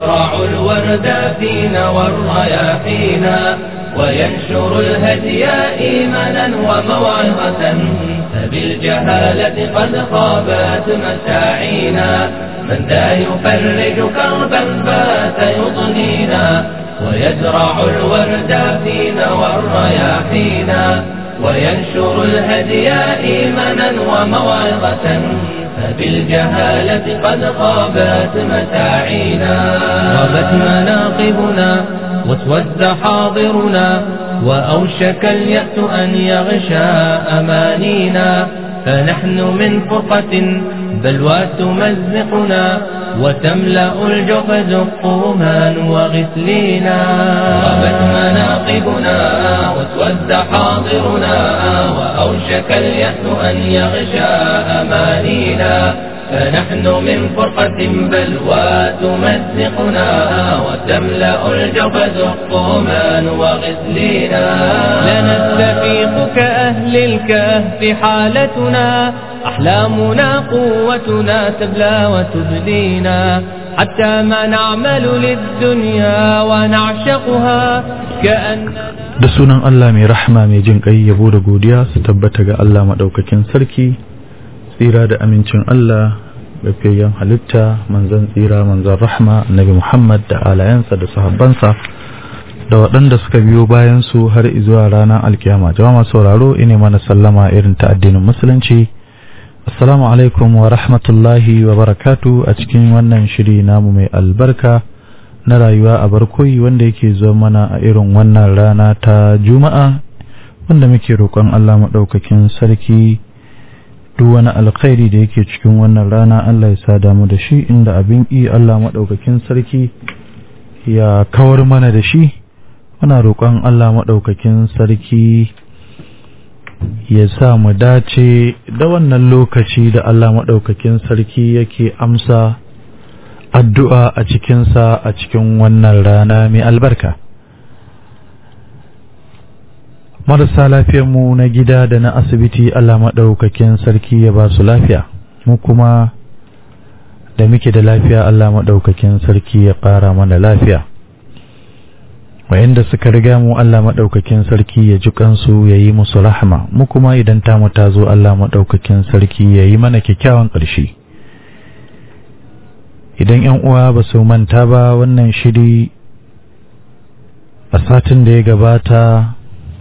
يزرع الورد فينا والرياحينا وينشر الهدي إيمانا وموعظة فبالجهالة قد خابت مساعينا من ذا يفرج كربا بات يضنينا ويزرع الورد فينا والرياحينا وينشر الهدي إيمانا وموعظة فبالجهالة قد خابت مساعينا غابت مناقبنا واسود حاضرنا وأوشك اليأس أن يغشى أمانينا فنحن من فرقة بلوى تمزقنا وتملأ الجحد الطومان وغسلينا غابت مناقبنا واسود حاضرنا وأوشك اليأس أن يغشى أمانينا فنحن من فرقة بلوى تمزقنا وتملأ الجبد الطومان وغسلينا لنستفيق كأهل الكهف حالتنا أحلامنا قوتنا تبلى وتبدينا حتى ما نعمل للدنيا ونعشقها كأن da sunan Allah mai rahama mai jin ƙai yabo da godiya su tabbata ga Allah maɗaukakin sarki tsira da amincin Allah gafiyayyen halitta manzan tsira manzan rahma annabi Muhammad da alayansa da sahabbansa da waɗanda suka biyo bayan su har zuwa ranar alkiyama jama'a sauraro ine mana sallama irin ta addinin musulunci assalamu alaikum wa rahmatullahi wa barakatu a cikin wannan shiri namu mai albarka na rayuwa a barkoyi wanda yake zuwa mana a irin wannan rana ta juma'a wanda muke roƙon Allah maɗaukakin sarki duk wani alkhairi da yake cikin wannan rana Allah ya sa damu da shi inda abin yi Allah maɗaukakin sarki ya kawar mana da shi muna roƙon Allah maɗaukakin sarki ya sa mu dace da wannan lokaci da Allah maɗaukakin sarki yake amsa addu'a a cikinsa a cikin wannan rana mai albarka. Marasa mu na gida da na asibiti Allah maɗaukakin sarki ya ba su lafiya, mu kuma da muke da lafiya Allah maɗaukakin sarki ya ƙara mana lafiya. Wayanda suka riga mu Allah maɗaukakin sarki ya ji kansu ya yi musu rahama, mu kuma idan tamu ta zo Allah maɗaukakin sarki ya yi mana kyakkyawan ƙarshe. idan yan uwa ba su manta ba wannan shiri a satin da ya gabata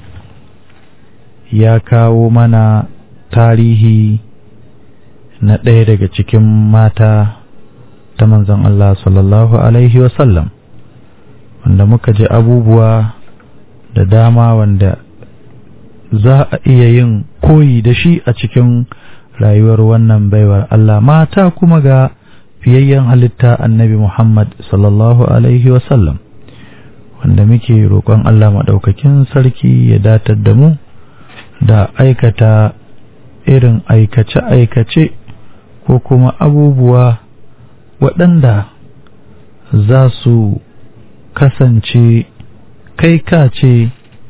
ya kawo mana tarihi na ɗaya daga cikin mata ta manzon Allah sallallahu Alaihi wasallam wanda muka ji abubuwa da dama wanda za a iya yin koyi da shi a cikin rayuwar wannan baiwar Allah mata kuma ga fiyayyen halitta annabi Muhammad sallallahu Alaihi wasallam wanda muke roƙon Allah maɗaukakin sarki ya datar da mu da aikata irin aikace-aikace ko kuma abubuwa waɗanda za su kasance kai ka ce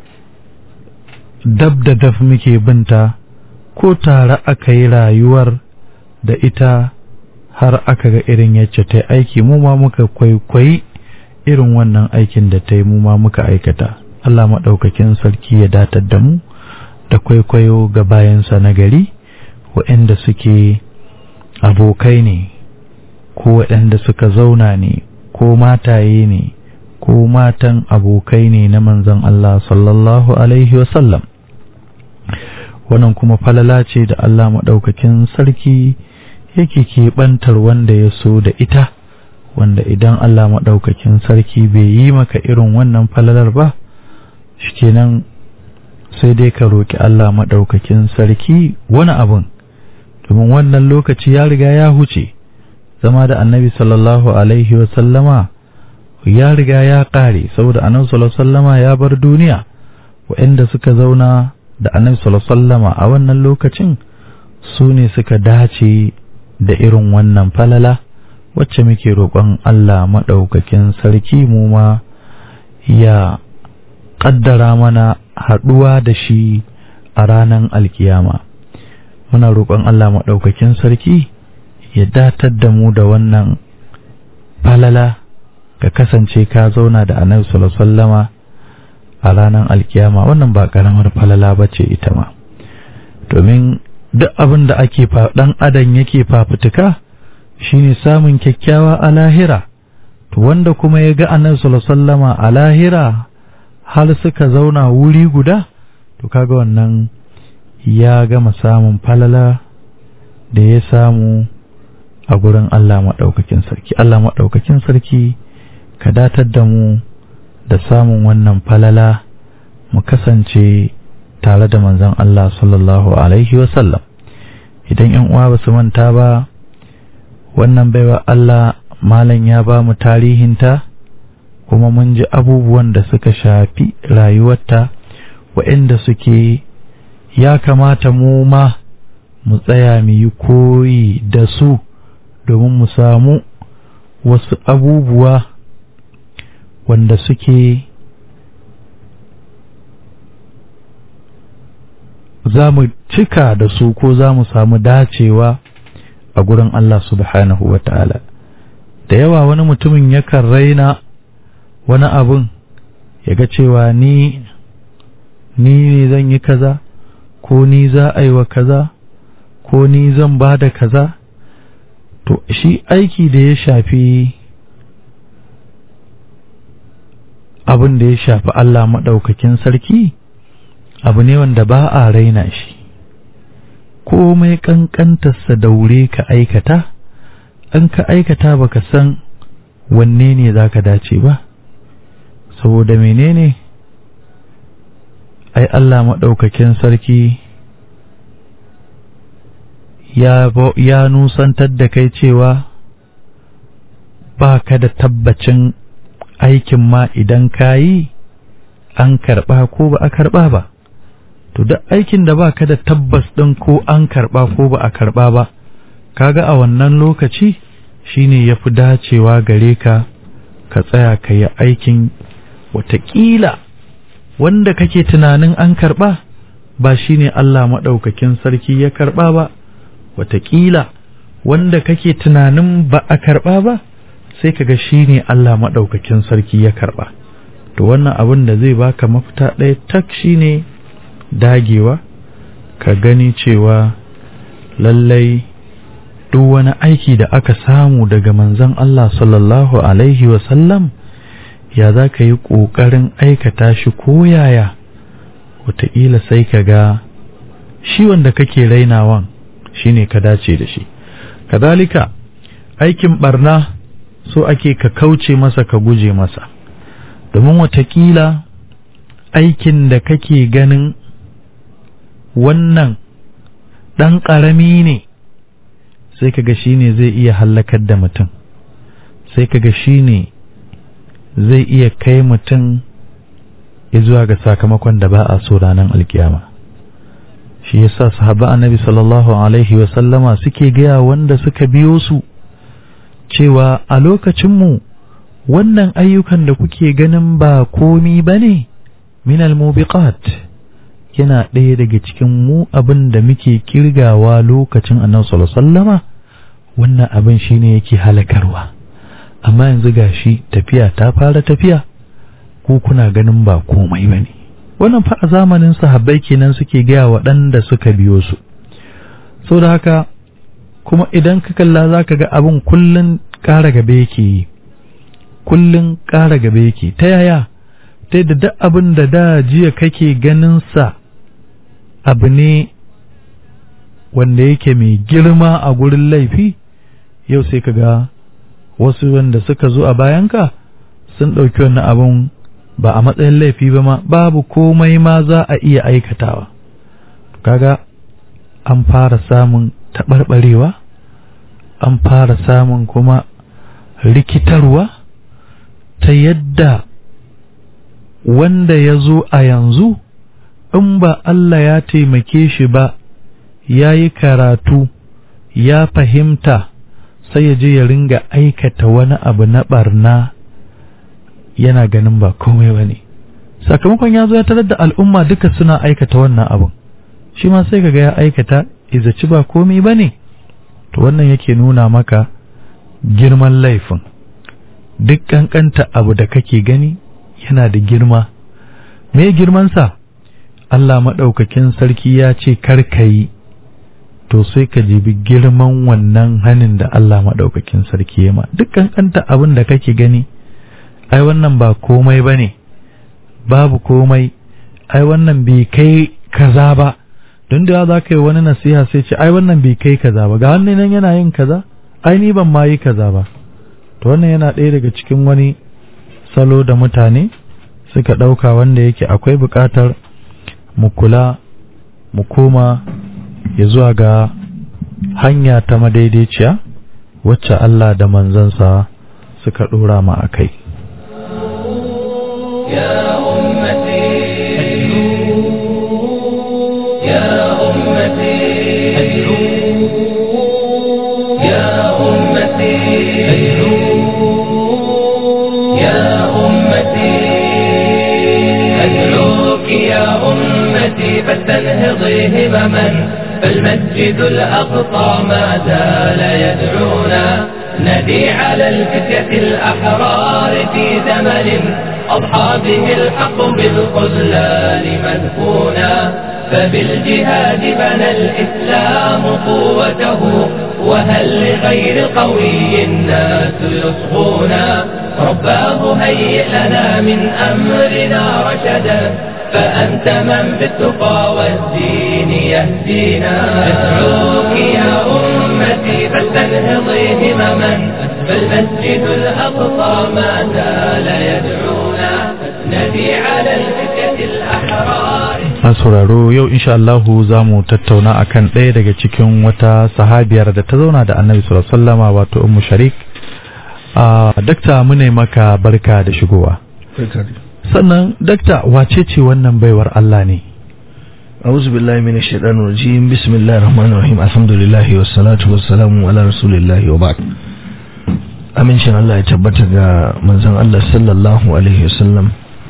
dab da daf muke binta ko tare aka yi rayuwar da ita har aka ga irin yacce ta aiki mu ma muka kwaikwayi irin wannan aikin da ta yi mu ma muka aikata Allah maɗaukakin sarki ya datar da mu da kwaikwayo ga bayansa na gari waɗanda suke abokai ne ko waɗanda suka zauna ne ko mataye ne ko matan abokai ne na manzon Allah sallallahu alaihi wasallam wannan kuma falala ce da Allah maɗaukakin sarki yake keɓantar wanda ya so da ita wanda idan Allah maɗaukakin sarki bai yi maka irin wannan falalar ba shikenan sai dai ka roƙi Allah maɗaukakin sarki wani abun domin wannan lokaci ya riga ya huce zama da annabi sallallahu alaihi wasallama ya riga ya ƙare saboda annabi sallallahu sallama ya bar duniya waɗanda suka zauna da annabi sallallahu sallama a wannan lokacin su ne suka dace da irin wannan falala wacce muke roƙon Allah maɗaukakin sarki mu ma ya ƙaddara mana haɗuwa da shi a ranar alkiyama muna roƙon Allah maɗaukakin sarki ya datar da mu da wannan falala ka kasance ka zauna da annabi sallallahu alaihi wasallama a ranar alkiyama wannan ba karamar falala bace ita ma domin duk abin da ake dan adam yake fafutuka shine samun kyakkyawa a lahira to wanda kuma ya ga annabi sallallahu alaihi wasallama a lahira har suka zauna wuri guda to kaga wannan ya gama samun falala da ya samu a gurin Allah maɗaukakin sarki Allah maɗaukakin sarki ka datar da mu da samun wannan falala mu kasance tare da manzon Allah sallallahu alaihi wasallam idan yan uwa ba su manta ba wannan baiwa Allah malam ya ba mu tarihinta kuma mun ji abubuwan da suka shafi rayuwarta waɗanda suke ya kamata mu ma mu tsaya mu yi koyi da su domin mu samu wasu abubuwa wanda suke za mu cika da su ko za mu samu dacewa a gurin Allah subhanahu wa ta'ala da yawa wani mutumin yakan raina wani abun ya ga cewa ni ni ne zan yi kaza ko ni za a yi wa kaza ko ni zan ba da kaza to shi aiki da ya shafi abin da ya shafi Allah maɗaukakin sarki abu ne wanda ba a raina shi komai ƙanƙantarsa daure ka aikata an ka aikata baka san wanne ne za ka dace ba saboda menene ai Allah maɗaukakin sarki ya, ya nusantar da kai cewa ba ka da tabbacin aikin ma idan ka yi an karɓa ko ba a karɓa ba to duk aikin da ba ka da tabbas ɗin ko an karɓa ko ba a karɓa ba kaga a wannan lokaci shine ya fi dacewa gare ka ka tsaya ka yi aikin watakila wanda kake tunanin an karɓa ba shine Allah maɗaukakin sarki ya karɓa ba watakila wanda kake tunanin ba a karɓa ba sai kaga shine Allah maɗaukakin sarki ya karɓa to wannan abin da zai baka mafita ɗaya tak shine dagewa ka gani cewa lallai duk wani aiki da aka samu daga manzon Allah sallallahu alaihi wasallam ya za ka yi ƙoƙarin aikata shi ko yaya wataƙila sai ka ga shi wanda kake rainawan shi ne ka dace da shi kadalika aikin barna so ake ka kauce masa ka guje masa domin wataƙila aikin da kake ganin wannan ɗan ƙarami ne sai kaga shi ne zai iya hallakar da mutum sai kaga shi ne zai iya kai mutum zuwa ga sakamakon da ba a so ranar alkiyama shi yasa sahaba annabi sallallahu alaihi wasallama suke gaya wanda suka biyo su cewa a lokacinmu wannan ayyukan da kuke ganin ba komi ba ne min almubiqat yana ɗaya daga cikin mu abin da muke kirgawa lokacin annabi sallallahu alaihi wasallama wannan abin shine yake halakarwa amma yanzu gashi tafiya ta fara tafiya ko kuna ganin ba komai ba ne wannan fa a zamanin sahabbai kenan suke gaya waɗanda suka biyo su so da haka kuma idan ka kalla za ka ga abin kullum ƙara gaba yake yi kullum ƙara gaba yake ta yaya ta yadda duk abin da da jiya kake ganin sa abu ne wanda yake mai girma a gurin laifi yau sai ka ga wasu wanda suka zo a bayanka sun ɗauki wannan abin ba a matsayin laifi ba ma babu komai ma za a iya aikatawa kaga an fara samun taɓarɓarewa an fara samun kuma rikitarwa ta yadda wanda ya zo a yanzu in ba Allah ya taimake shi ba ya yi karatu ya fahimta sai ya je ya ringa aikata wani abu na barna yana ganin ba komai ba ne sakamakon ya zo ya tarar da al'umma duka suna aikata wannan abun shi ma sai kaga ya aikata izaci ba komai ba ne to wannan yake nuna maka girman laifin duk kankanta abu da kake gani yana da girma me girmansa Allah maɗaukakin sarki ya ce karka yi to sai ka jibi girman wannan hanin da Allah maɗaukakin sarki ya ma duk kankanta abin da kake gani ai wannan ba komai ba ne babu komai ai wannan bai kai kaza ba don da za ka yi wani nasiha sai ce ai wannan bai kai kaza ba ga hannun nan yana yin kaza ai ni ban ma yi kaza ba to wannan yana ɗaya daga cikin wani salo da mutane suka ɗauka wanda yake akwai buƙatar mu kula mu koma ya zuwa ga hanya ta madaidaiciya wacce Allah da manzansa suka ɗora ma a kai يا أمتي يا أمتي يا أمتي يا أمتي أدعوك يا أمتي فاستنهضي همما فالمسجد الأقصى ما زال يدعونا ندي على الفتية الأحرار في زمن أضحى به الحق بالخذلان مدفونا فبالجهاد بنى الإسلام قوته وهل لغير قوي الناس يصغونا رباه هيئ لنا من أمرنا رشدا فأنت من بالتقى والدين يهدينا أدعوك يا أمتي فاستنهضي همما فالمسجد الأقصى ما زال يدعونا ندي على الفتية الأحرار sauraro yau insha Allahu za mu tattauna akan ɗaya daga cikin wata sahabiyar da ta zauna da annabi sallallahu alaihi wasallama wato ummu sharik a dakta mune maka barka da shigowa sannan dakta wace ce wannan baiwar Allah ne أعوذ بالله من الشيطان الرجيم بسم الله الرحمن الرحيم الحمد لله والصلاة والسلام على رسول الله وبعد amincin Allah ya tabbata ga manzon Allah sallallahu alaihi wasallam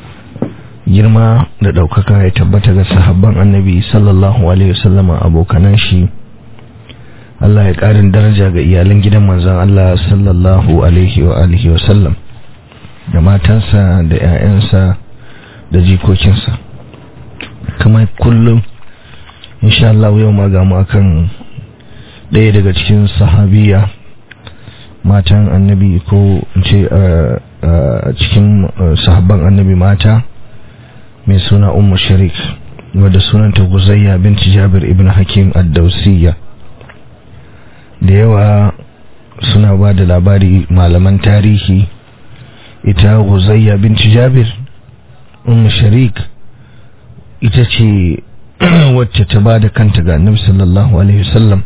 girma da ɗaukaka ya tabbata ga sahabban annabi sallallahu alaihi wasallam abokanan shi Allah ya ƙarin daraja ga iyalan gidan manzon Allah sallallahu alaihi wa alihi wasallam da matansa da 'ya'yansa da jikokinsa kamar kullum insha Allah yau ma ga mu akan ɗaya daga cikin sahabiya matan annabi ko ce a cikin sahabban annabi mata mai suna ummu sharik wadda sunanta guzayya binti jabir ibn hakim ad-dausiyya da yawa suna ba da labari malaman tarihi ita guzayya binti jabir ummu sharik ita ce wacce ta ba da kanta ga annabi sallallahu alaihi wasallam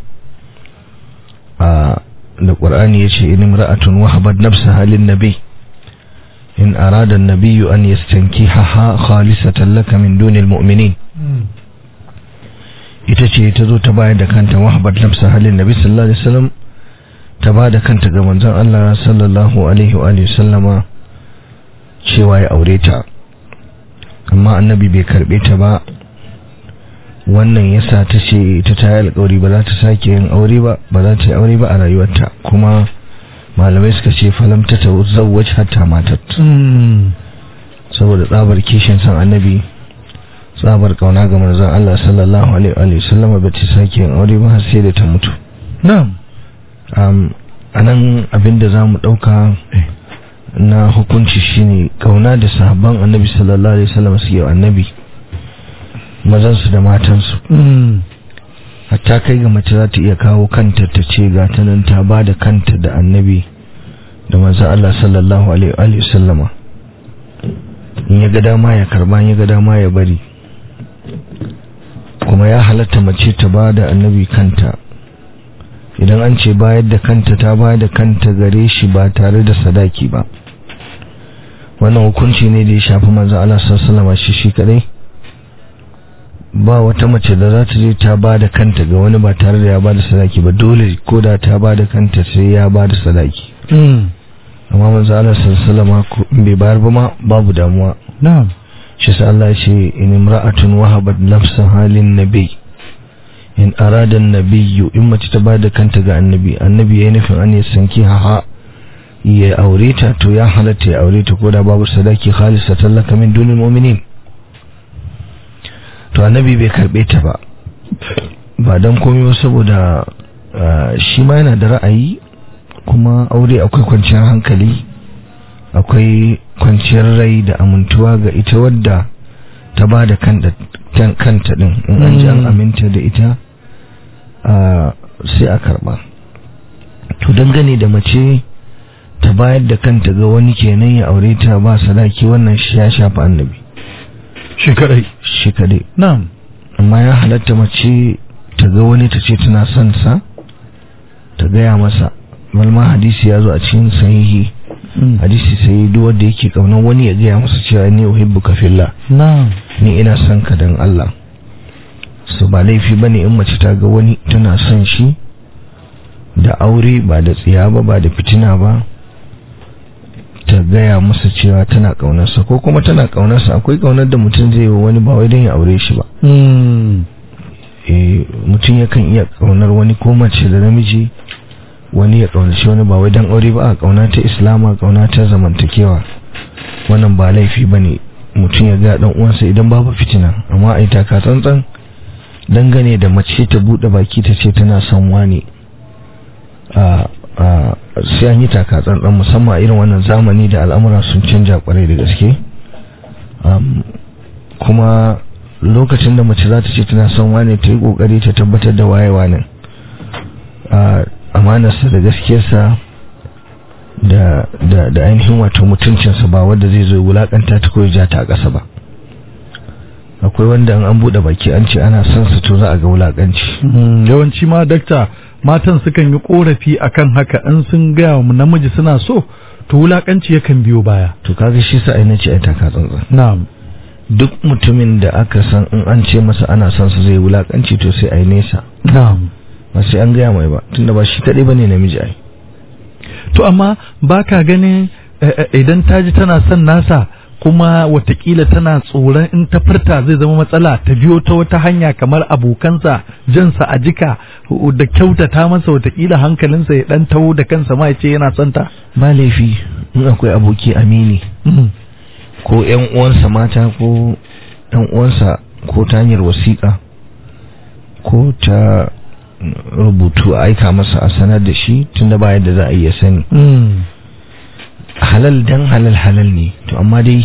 a da qur'ani yace in imra'atun wahabat nafsaha lin nabi in arada an-nabiy an yastankihaha khalisatan laka min dunil mu'minin ita ce ta zo ta bayar da kanta wahabat nafsaha lin nabi sallallahu alaihi wasallam ta ba da kanta ga manzon Allah sallallahu alaihi wa sallama cewa ya aure ta amma annabi bai karbe ta ba wannan yasa ta ce ta tayi alƙawari ba za ta sake yin aure ba ba za ta yi aure ba a rayuwarta kuma malamai suka ce falam ta tazawwaj hatta matat saboda tsabar kishin san annabi tsabar kauna ga manzon Allah sallallahu alaihi wa sallam ba ta sake yin aure ba har sai da ta mutu na'am um anan abinda zamu dauka na hukunci shine kauna da sahabban annabi sallallahu alaihi wasallam suke wa annabi mazansu da matansu hatta kai ga mace za ta iya kawo kanta ta ce ga ta nan ta ba da kanta da annabi da manzon Allah sallallahu alaihi wasallama in ya ga dama ya karba in ya ga dama ya bari kuma ya halatta mace ta ba da annabi kanta idan an ce bayar da kanta ta bayar da kanta gare shi ba tare da sadaki ba wannan hukunci ne da ya shafi manzon Allah sallallahu alaihi shi shi kadai ba wata mace da za ta je ta ba da kanta ga wani ba tare da ya ba da sadaki ba dole ko da ta ba da kanta sai ya ba da sadaki amma manzon Allah sallallahu alaihi bai bayar ba ma babu damuwa na'am shi sa Allah ya ce in imra'atun wahabat nafsaha lin nabi in arada nabiyyu in mace ta bada kanta ga annabi annabi yayin nufin an sanki haha ya aure ta to ya halatta ya aure ta ko da babu sadaki khalisa tallaka min dunil mu'minin to annabi bai karbe ta ba ba dan komai ba saboda shi ma yana da ra'ayi kuma aure akwai kwanciyar hankali akwai kwanciyar rai da amintuwa ga ita wadda ta ba da kanta din in an ji an aminta da ita sai a karba to dangane da mace ta bayar da kanta ga wani kenan ya aure ta ba sadaki wannan shi ya shafa annabi shi kadai shi kadai na'am amma ya halatta mace ta ga wani ta ce tana son sa ta gaya masa malma hadisi ya zo a cikin sahihi hadisi sai duk wanda yake kaunar wani ya gaya masa cewa ni uhibbuka fillah na'am ni ina son ka dan Allah su ba laifi bane in mace ta ga wani tana son shi da aure ba da tsiya ba ba da fitina ba ta gaya masa cewa tana kaunarsa ko kuma tana kaunarsa akwai kaunar da mutum zai yi wani ba wai don ya aure shi ba eh mutum yakan iya kaunar wani ko mace da namiji wani ya kaunaci wani ba wai don aure ba a kauna ta islama kauna ta zamantakewa wannan ba laifi bane mutum ya ga dan uwansa idan babu fitina amma ai taka tsantsan dangane da mace ta bude baki ta ce tana son wani a sai an yi taka tsantsan musamman a irin wannan zamani da al'amura sun canja kwarai da gaske kuma lokacin da mace za ta ce tana son wane ta yi kokari ta tabbatar da wayewa nan amanarsa da gaskiyarsa da da da ainihin wato mutuncinsa ba wanda zai zo wulakanta ta koyi ja ta a ƙasa ba akwai wanda an buɗe baki an ce ana son su to za a ga wulakanci yawanci ma dakta matan sukan yi korafi akan haka in sun gaya wa namiji suna so to wulakanci yakan biyo baya to kaga shi sa aina ce ai taka tsantsan na'am duk mutumin da aka san in an ce masa ana son su zai wulakanci to sai ai nesa na'am ba sai an gaya mai ba tunda ba shi kadai bane namiji ai to amma baka ganin idan ta ji tana son nasa kuma watakila tana tsoron in ta furta zai zama matsala ta biyo ta wata hanya kamar abokansa jansa a jika da kyautata masa watakila hankalinsa ya dan taho da kansa ma ya ce yana son ta ba laifi in akwai aboki amini ko yan uwansa mata ko yan uwansa ko ta hanyar wasiƙa ko ta rubutu a aika masa a sanar da shi tunda ba yadda za a iya sani halal dan halal halal ne to amma dai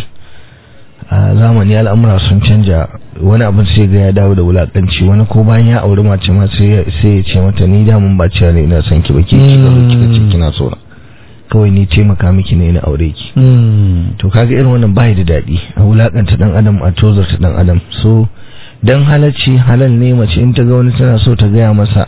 a zamani al'amura sun canja wani abin sai ga ya dawo da wulakanci wani ko bayan ya auri mace ma sai ya ce mata ni da mun baciya ne ina son ki baki kika zo kika ce kina so kawai ni taimaka miki ne na aure ki to kaga irin wannan bai da dadi a wulakanta dan adam a tozarta dan adam so dan halacci halal ne mace in ta ga wani tana so ta gaya masa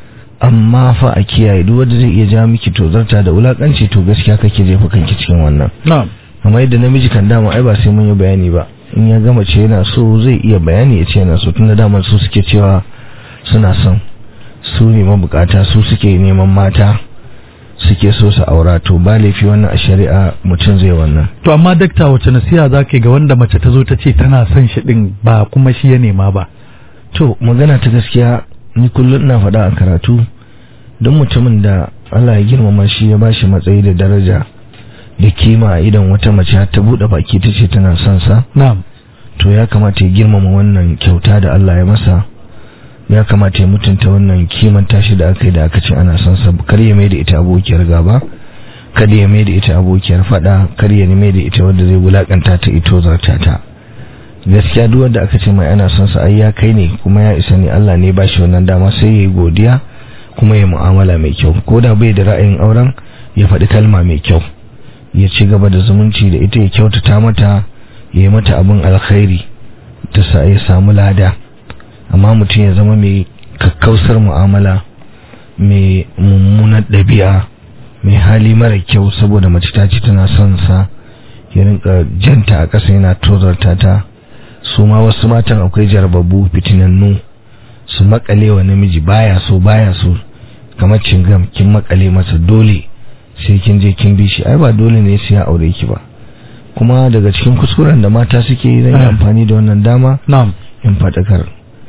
amma fa a kiyaye duk wanda zai iya ja miki tozarta da wulakanci to gaskiya kake jefa kanki cikin wannan na'am amma yadda namiji kan dama ai ba sai mun yi bayani ba in ya gama ce yana so zai iya bayani ya ce yana so tunda dama su suke cewa suna son su ne mabukata su suke neman mata suke so su aura to ba laifi wannan a shari'a mutum zai wannan to amma dakta wace nasiha zaka ga wanda mace ta zo ta ce tana son shi din ba kuma shi ya nema ba to magana ta gaskiya ni kullum ina faɗa a karatu don mutumin da Allah ya girmama shi ya bashi matsayi da daraja da kima idan wata mace ta bude baki ta ce tana son sa na'am to ya kamata ya girmama wannan kyauta da Allah ya masa ya kamata ya mutunta wannan kimanta shi da aka yi da aka ce ana son sa kar ya mai da ita abokiyar gaba kada ya mai da ita abokiyar fada kar ya mai da ita wanda zai wulakanta ta ito zarta ta gaskiya duk wanda aka ce mai ana son sa ai ya kai ne kuma ya isa ne Allah ne ba shi wannan dama sai ya yi godiya kuma ya mu'amala mai kyau ko da bai da ra'ayin auren ya faɗi kalma mai kyau ya ci gaba da zumunci da ita ya kyautata mata ya yi mata abin alkhairi ta sa ya samu lada amma mutum ya zama mai kakkausar mu'amala mai mummunar ɗabi'a mai hali mara kyau saboda mace ta ci tana son sa ya rinka janta a ƙasa yana tozarta ta su ma wasu matan akwai jarababu fitinannu su makale wa namiji baya so baya so kamar cingam kin makale masa dole sai kin je kin bi shi ai ba dole ne sai ya aure ki ba kuma daga cikin kuskuren da mata suke yi zan yi amfani da wannan dama na'am in faɗakar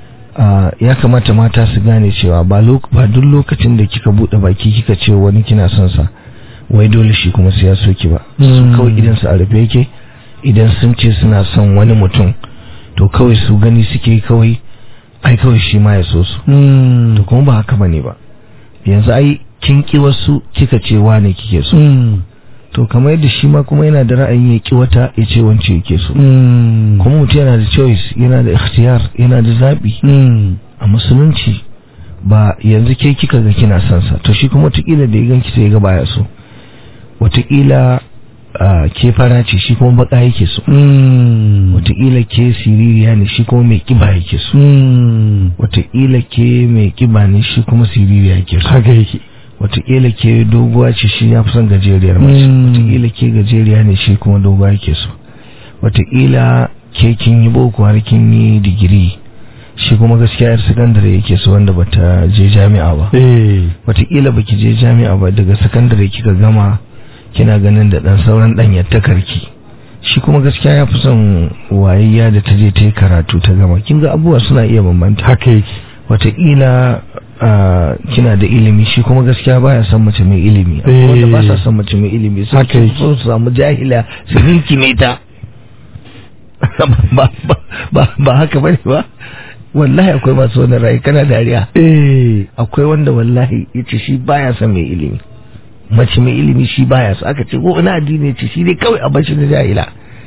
ya kamata mata su gane cewa ba ba duk lokacin da kika buɗe baki kika ce wani kina son sa wai dole shi kuma sai ya soki ba su Mm. kawai idan su a rufe yake idan sun ce suna son wani mutum to kawai su gani suke kawai ai kawai shi ma ya so su Mm. to kuma ba haka bane ba yanzu ai kin ki wasu kika ce wane kike so Mm. to kamar yadda shi ma kuma yana da ra'ayin ya ki wata ya ce wance yake so Mm. kuma mutum yana da choice yana da ikhtiyar yana da zabi Mm. a musulunci ba yanzu ke kika ga kina son sa to shi kuma wataƙila da ya ganki sai ya ga baya so wataƙila ah, ke fara ce shi kuma baka yake so Mm. wataƙila ke siririya ne shi kuma mai kiba yake so Mm. wataƙila ke mai kiba ne shi kuma siririya yake so haka yake wataƙila ke doguwa ce shi ya fi son gajeriyar mace Mm. wataƙila ke gajeriya ne shi kuma doguwa yake so wataƙila ke kin yi boko har kin yi digiri shi kuma gaskiya yar sakandare yake so wanda bata je jami'a ba eh wataƙila baki je jami'a ba daga sakandare kika gama kina ganin da ɗan sauran ɗan yattakarki shi kuma gaskiya ya fi son wayayya da ta je ta yi karatu ta gama kin ga abubuwa suna iya bambanta haka yake wataƙila ah, kina da ilimi shi kuma gaskiya baya son mace mai ilimi Eh. wanda ba sa son mace mai ilimi sai Haka su yake. so su samu jahila su ninkime ta ba ba ba ba haka bane ba wallahi akwai masu wannan rai kana dariya eh akwai wanda wallahi yace shi baya son mai ilimi mace mai ilimi shi baya so aka ce ko ina addini yace shi dai kawai a bar shi da jahila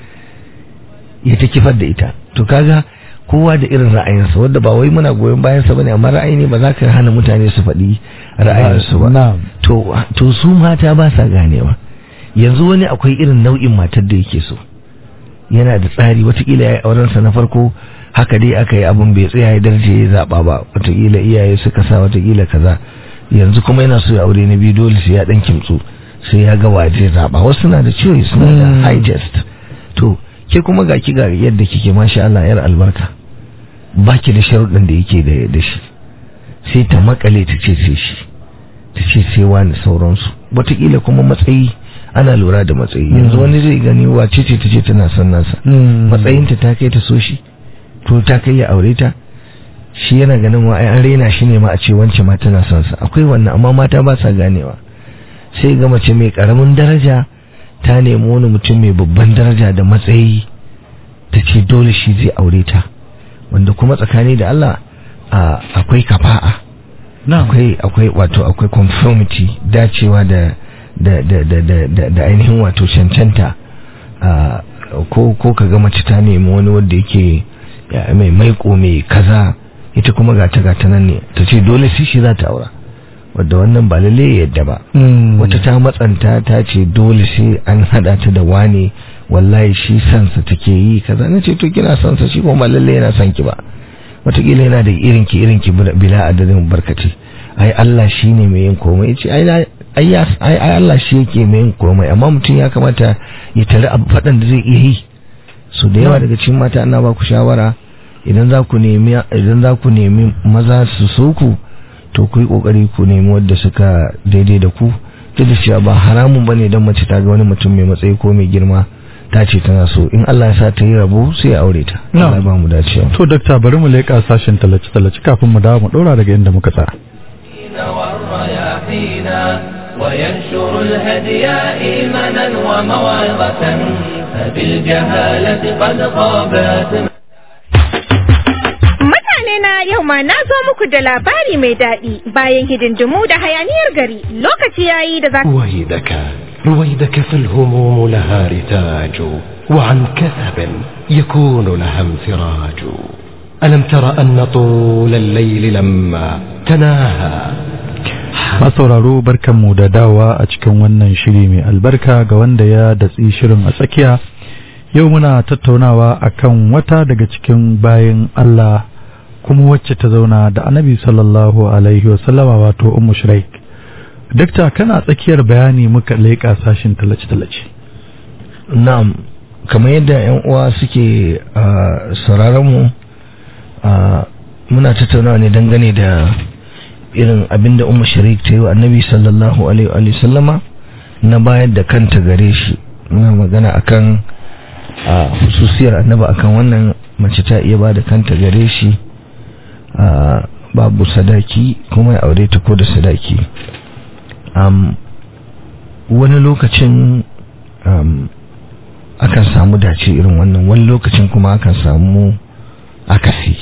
ya ta kifar da ita to kaga kowa da irin ra'ayinsa wanda ba wai muna goyon bayansa bane amma ra'ayi ne ba za ka hana mutane su faɗi ra'ayinsu ba na'am to to su mata ba sa ganewa yanzu wani akwai irin nau'in matar da yake so yana da tsari watakila ya yi aurensa na farko haka dai aka yi abin bai tsaya ya darje ya zaɓa ba watakila iyaye suka sa watakila kaza yanzu kuma yana so ya aure na biyu dole sai ya ɗan kimtsu sai ya ga waje zaɓa wasu na da choice suna da Mm. digest to ke kuma ga ki ga yadda kike masha Allah yar albarka baki da sharuɗin da yake da da shi sai ta makale ta ce sai shi ta ce sai wani sauransu watakila kuma matsayi ana lura da matsayi yanzu wani zai gani wace ce ta ce tana son nasa Mm. matsayinta ta kai ta so shi to ta kai ya aure ta shi yana ganin wa ai an raina shi ne ma a ce wance ma tana son sa akwai wannan amma mata ba sa ganewa sai ga mace mai karamin daraja ta nemi wani mutum mai babban daraja da matsayi ta ce dole shi zai aure ta wanda kuma tsakani da Allah a- akwai kafa'a na'am akwai akwai wato akwai conformity dacewa da da da da da, da, da ainihin wato cancanta a ko ko kaga mace ta nemi wani wanda yake ya, mai maiko mai kaza ita kuma gata gata nan ne ta ce dole sai shi za ta aura wadda wannan ba lalle ya yadda ba Mm. wata ta matsanta ta ce dole sai an hada ta da wane wallahi shi sansa take yi kaza na ce to kina sansa shi kuma ba lalle yana son ki ba wataƙila yana da irin ki irin ki bila bila adadin barkaci ai Allah shi ne mai yin komai ce ai na- ai ya- ai ai Allah shi yake mai yin komai amma mutum ya kamata ya tare abu faɗan da zai iya yi so da yawa daga cikin mata ana ba ku shawara idan za ku nemi idan za ku nemi maza su so ku to ku yi kokari ku nemi wadda suka daidai da ku duk da cewa ba haramun bane dan mace ta ga wani mutum mai matsayi ko mai girma ta ce tana so in Allah ya sa ta yi rabo sai ya aure ta Na'am. Allah ya ba mu dacewa to dakta bari mu leƙa sashen tallace-tallace kafin mu dawo mu ɗora daga inda muka tsaya والرياحينا وينشر الهدي إيمانا وموعظة فبالجهالة قد خابت Mutane na yau ma na zo muku da labari mai daɗi bayan hidindimu da hayaniyar gari lokaci yayi da za رويدك رويدك فالهموم لها رتاج وعن كثب يكون لها انفراج ألم تر أن طول الليل لما تناهى masauraro barkanmu da dawa a cikin wannan shiri mai albarka ga wanda ya datsi shirin a tsakiya yau muna tattaunawa akan wata daga cikin bayan Allah kuma wacce ta zauna da annabi sallallahu alaihi wasallama wato ummu shuraik dakta kana tsakiyar bayani muka leƙa sashin talace-talace na'am kamar yadda yan uwa suke ah, sauraron mu ah, muna tattaunawa ne dangane da irin abinda ummu sharik ta yi wa annabi sallallahu alaihi wa sallama na bayar da kanta gare shi muna magana akan a hususiyar annabi akan wannan mace ta iya ba da kanta gare shi a babu sadaki kuma ya aure ta ko da sadaki am wani lokacin um, akan samu dace irin wannan wani lokacin kuma akan samu akasi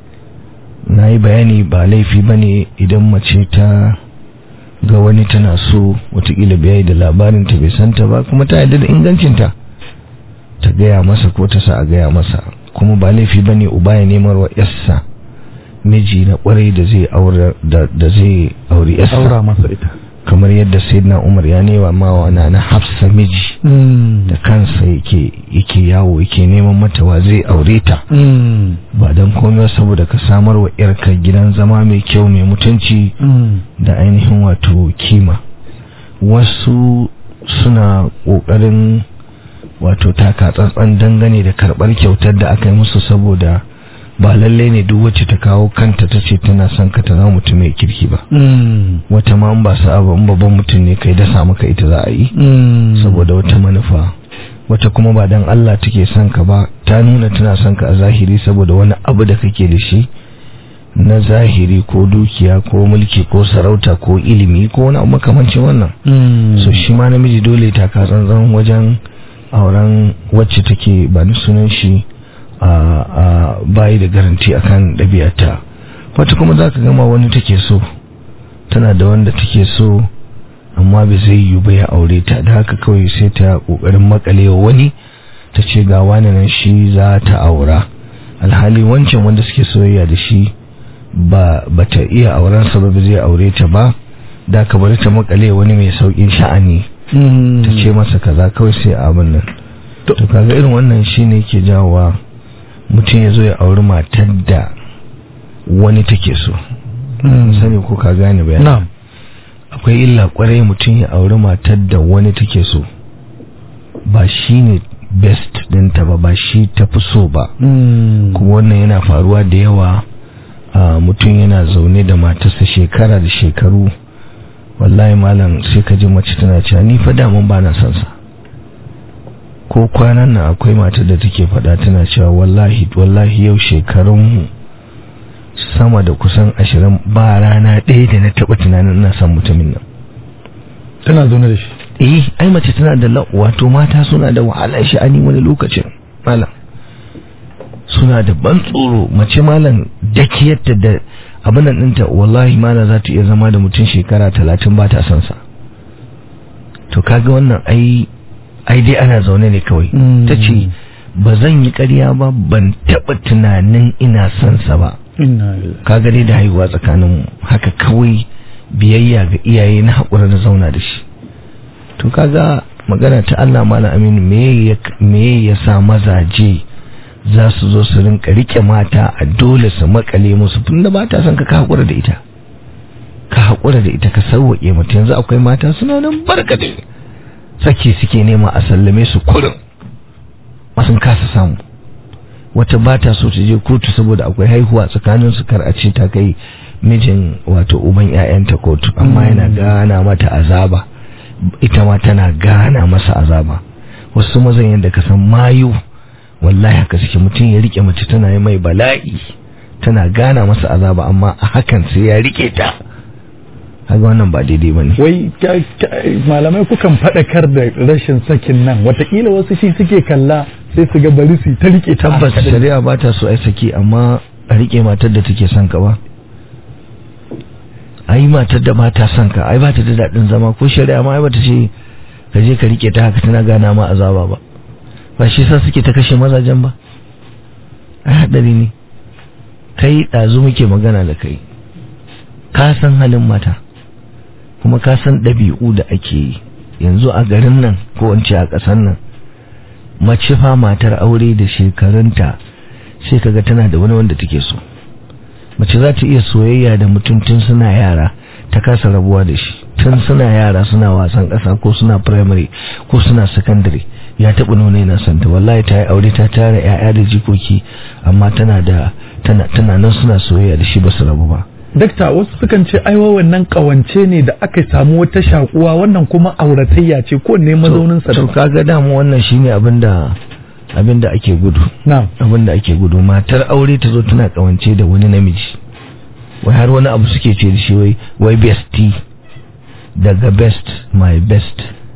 na yi bayani ba laifi ba ne idan mace ta ga wani tana so watakila bai da labarin ta bai santa ba kuma ta yarda da ingancinta ta gaya masa ko ta sa a gaya masa kuma ba laifi ba ne uba ya nemar wa yassa miji na kwarai da zai aure da, da zai auri yassa aura masa ita kamar yadda sayyidina umar ya nema mawa na na hafsa miji da kansa yake yake yawo yake neman mata wa zai aure ta ba don komai saboda ka samar wa yarka gidan zama mai kyau mai mutunci da ainihin wato kima wasu suna ƙoƙarin wato taka tsantsan dangane da karɓar kyautar da aka yi musu saboda ba lallai ne duk wacce ta kawo kanta ta ce tana son ka ta zama mutum mai kirki ba wata ma ba sa abu in babban mutum ne kai dasa maka ita za a yi saboda wata manufa wata kuma ba dan Allah take son ka ba ta nuna tana son ka a zahiri saboda wani abu da kake da shi na zahiri ko dukiya ko mulki ko sarauta ko ilimi ko wani abu makamancin wannan so shi ma namiji dole ta ka tsantsan wajen auren wacce take ba ni sunan shi a bayi da garanti akan ɗabi'arta wata kuma za ka gama wani take so tana da wanda take so amma bai zai yi ba ya aure ta da haka kawai sai ta ƙoƙarin makalewa wani ta ce ga wani nan shi za ta aura alhali wancan wanda suke soyayya da shi ba ta iya auren sa ba zai aure ta ba da ka bari ta makale wani mai saukin sha'ani ta ce masa kaza kawai sai abin nan to kaga irin wannan shine ke jawowa mutum ya zo ya auri matar da wani take so sani ko ka gane bayan akwai illa kwarai mutum ya auri matar da wani take so ba shi ne best dinta ba ba shi ta fi so ba kuma wannan yana faruwa da yawa mutum yana zaune da matarsa shekara da shekaru wallahi malam sai ka ji mace tana cewa ni fa daman ba na son sa ko kwanan nan akwai matar da take faɗa tana cewa wallahi wallahi yau shekarun sama da kusan ashirin ba rana ɗaya da na taɓa tunanin ina son mutumin nan tana zaune da shi eh ai mace tana da wato mata suna da wahalar sha'ani wani lokacin malam suna da ban tsoro mace malam dakiyarta da abin nan ɗinta wallahi malam za ta iya zama da mutum shekara talatin ba ta son sa to kaga wannan ai ai dai ana zaune ne kawai ta ce ba zan yi ƙarya ba ban taɓa tunanin ina son sa ba kaga dai da haihuwa tsakanin haka kawai biyayya ga iyaye na haƙura da zauna da shi to kaga magana ta Allah mala aminu me ya sa mazaje za su zo su rinka rike mata a dole su makale musu tunda ba ta son ka ka haƙura da ita ka haƙura da ita ka sauwaƙe mata yanzu akwai mata suna nan barkatai sake suke nema a sallame su kurin sun kasa samu wata ba ta so ta je kotu saboda akwai haihuwa tsakanin su kar a ce ta kai mijin wato uban ƴaƴanta kotu amma yana gana mata azaba ita ma tana gana masa azaba wasu mazan yadda ka san mayu wallahi haka suke mutum ya rike mace tana yi mai bala'i tana gana masa azaba amma a hakan sai ya rike ta haka wannan ba daidai ba ne wai malamai kukan faɗakar da rashin sakin nan watakila wasu shi suke kalla sai su ga bari su ta rike ta tabbas shari'a ba ta so ai saki amma a rike matar da take son ka ba ai matar da ba ta son ka ai ba ta da daɗin zama ko shari'a ma ai ba ta ce ka je ka rike ta haka tana gana ma azaba ba ba shi sa suke ta kashe mazajen ba ai haɗari ne kai ɗazu muke magana da kai ka san halin mata kuma ka san ɗabi'u da ake yi yanzu a garin nan ko wance a ƙasar nan mace fa matar aure da shekarunta sai kaga tana da wani wanda take so mace za ta iya soyayya da mutum tun suna yara ta kasa rabuwa da shi tun suna yara suna wasan ƙasa ko suna primary ko suna secondary ya taɓa nuna yana santa wallahi ta yi aure ta tara 'ya'ya da jikoki amma tana da tana tana nan suna soyayya da shi ba su rabu ba dakta wasu sukan ce aiwa wannan kawance ne da aka samu wata shakuwa wannan kuma auratayya ce ko ne mazaunin sa to kaga dama wannan shine abinda abinda ake gudu na'am abinda ake gudu matar aure ta zo tana kawance da wani namiji wai har wani abu suke ce da shi wai wai bestie daga best my best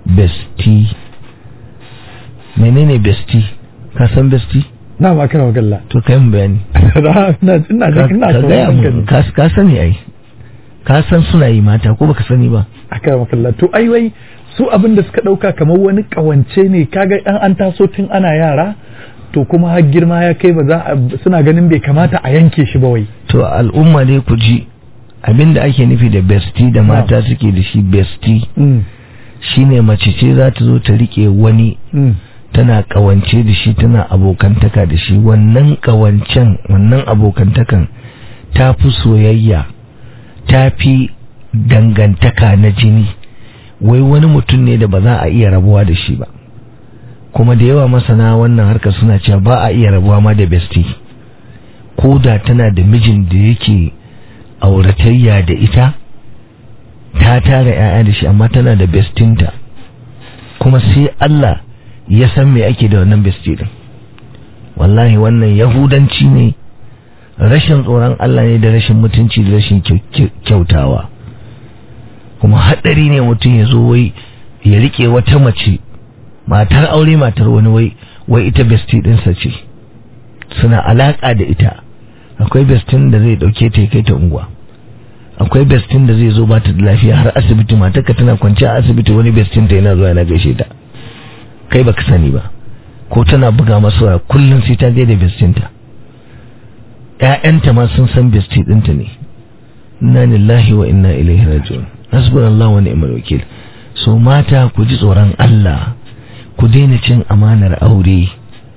besti menene besti ka san besti na ba kana magalla to kai mun bayani ina ina ka ina ka gaya sauraron ka mun ne. ka ka sani ai ka san suna yi mata ko baka sani ba aka makalla to ai wai su abin da suka dauka kamar wani kawance ne kaga an an taso tun ana yara to kuma har girma ya kai ba za a suna ganin bai kamata a yanke shi ba wai to al'umma dai ku ji abinda ake nufi da besti da mata suke da shi besti mm. shine mace ce za ta zo ta rike wani Mm. tana kawance da shi tana abokantaka da shi wannan kawancen wannan abokantakan ta fi soyayya ta fi dangantaka na jini wai wani mutum ne da ba za a iya rabuwa da shi ba kuma da yawa masana wannan harkar suna cewa ba a iya rabuwa ma da besti ko da tana da mijin da yake auratayya da ita ta tara 'ya'ya da shi amma tana da bestinta kuma sai Allah ya san me ake da wannan besti din wallahi wannan yahudanci ne rashin tsoron Allah ne da rashin mutunci da rashin kyau- kyau- kyautawa kuma haɗari ne mutum ya zo wai ya rike wata mace matar aure matar wani wai wai ita besti ɗinsa ce suna alaƙa da ita akwai bestin da zai ɗauke ta ya kai ta unguwa akwai bestin da zai zo ba ta da lafiya har asibiti matarka tana kwance a asibiti wani bestin ta yana zuwa yana gaishe ta kai baka sani ba ko tana buga masa waya kullum sai ta gaida bestin ta ƴaƴanta ma sun san besti ɗinta ne inna lillahi wa inna ilaihi raji'un hasbunallahu wa ni'mal wakil so mata ku ji tsoron Allah ku daina cin amanar aure